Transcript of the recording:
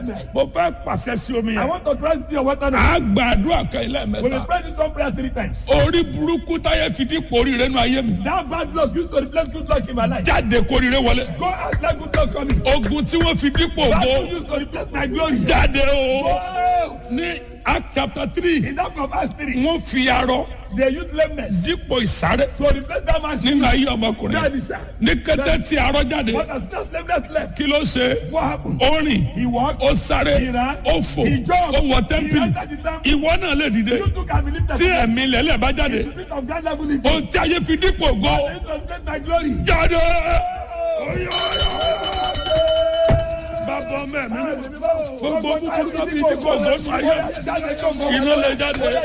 blessed. mo fẹ́ pàṣẹ sí omi I yẹn want to transit your water now. a gba àdúrà kan ilé We will mẹ́ta pray this one prayer three times. orí burúkú táyé fi dípò oríire nù ayé mi That bad luck used to replace good luck in my life. jáde kóríire wọlé Go out let good luck come in. ogun tí wọ́n fi dípò That bó luck used to replace my glory. jáde Go o out. ní act chapter three In that of Acts 3, wọ́n fi arọ they used lameness dípò ìsáré to replace that man's nínú ayé ọmọkùnrin That is that. ní kété tí arọ jáde What has that lameness left? kí ló ṣe What happened? ó rìn He walked. ó sáré He ran. ó fò He jumped. ó wọ He tẹ́ḿpìlì entered the temple. ìwọ náà lè dìde You too can believe that. tí ẹ̀mí lẹ́lẹ̀ bá jáde The spirit of God level in ohun tí ayé fi dípò ògo They used to replace my glory. jáde. bàbá ọmọ ẹ̀mí gbogbo búburú tó fi dípò ògo nù ayé iná lè jáde.